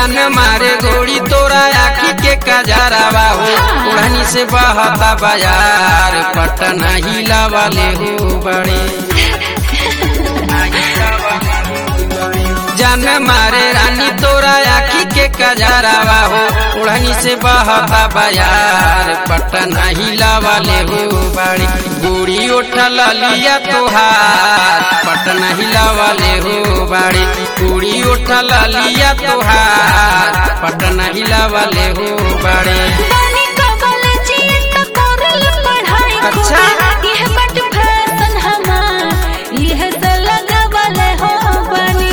जान मारे गोड़ी तोरा आखी के कजरावा हो ओढ़नी से बहता बाजार पटना हिला वाले हो बड़े जान मारे रानी तोरा आखी के कजरावा हो ओढ़नी से बहता बाजार पटना हिला वाले हो बड़ी गोड़ी उठल लिया तोहार पटना हिला वाले हो बड़ी गोड़ी उठल लिया तोहार पटना हिला वाले हो बड़े पानी का कॉलेजिए का करल पढ़ाई अच्छा। खूब यह बट फैशन हमार यह से लगावले हो बनी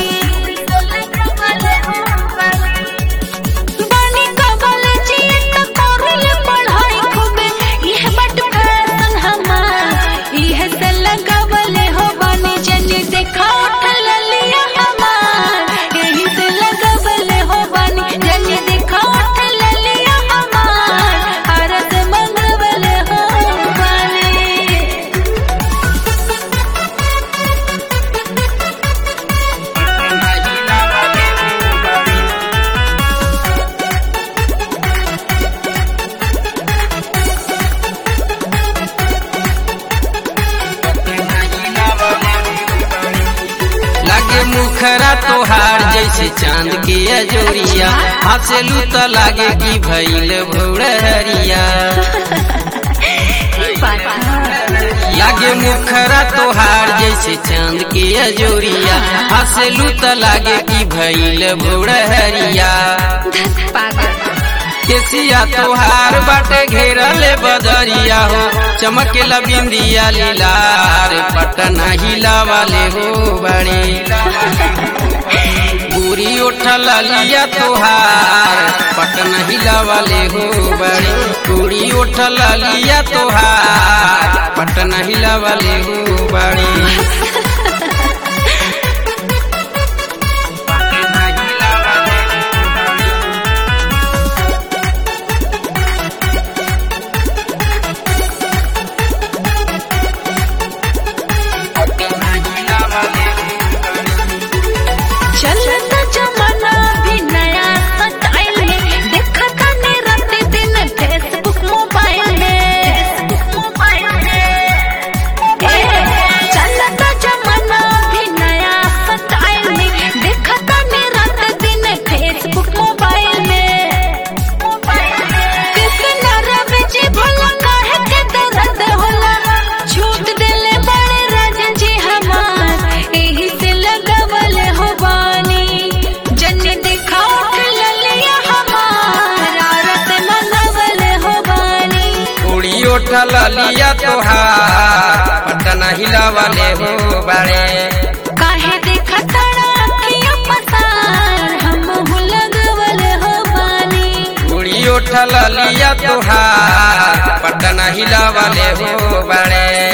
पानी का कॉलेजिए का करल पढ़ाई खूब यह बट फैशन हमार यह से लगावले हो बनी जनी देखा उठल लिया हमार यही से लगावले हो बनी जनी देखा उठल लिया हमार हरस मंगवले हो बनी लागे मुखरा तोहार जैसे चांद के अजोरिया हंसलू तो लागे कि भैल भौड़हरिया लागे मुखरा तोहार जैसे चांद के अजोरिया हंसलू तो लागे कि भैल भौड़हरिया केसिया तोहार बाटे घेरल बदरिया हो चमके बिंदिया लीलार पटना हिला वाले हो बड़े पूरी उठल लिया तोहार पटना हिला वाले हो बड़े पूरी उठल लिया तोहार पटना हिला वाले हो बड़े चलता जमाना भी नया स्टाइल में देखा ताने रात दिन फेसबुक मोबाइल में मोबाइल में चलता जमाना भी नया स्टाइल में देखा ताने रात दिन फेसबुक मोबाइल में कितना रवे जी भला काहे के दर्द होला छूट देले बड़े राजन जी हमार एही से लगावल हो बानी जन्नी देखा उठ ललिया हमार आरत मंगवल हो बानी पूरी उठल लिया तोहार पटना हिला वाले हो बड़े काहे देखा तड़ा अखियां पसार हम लगवल हो बानी पूरी उठल लिया तोहार पटना हिला वाले हो बड़े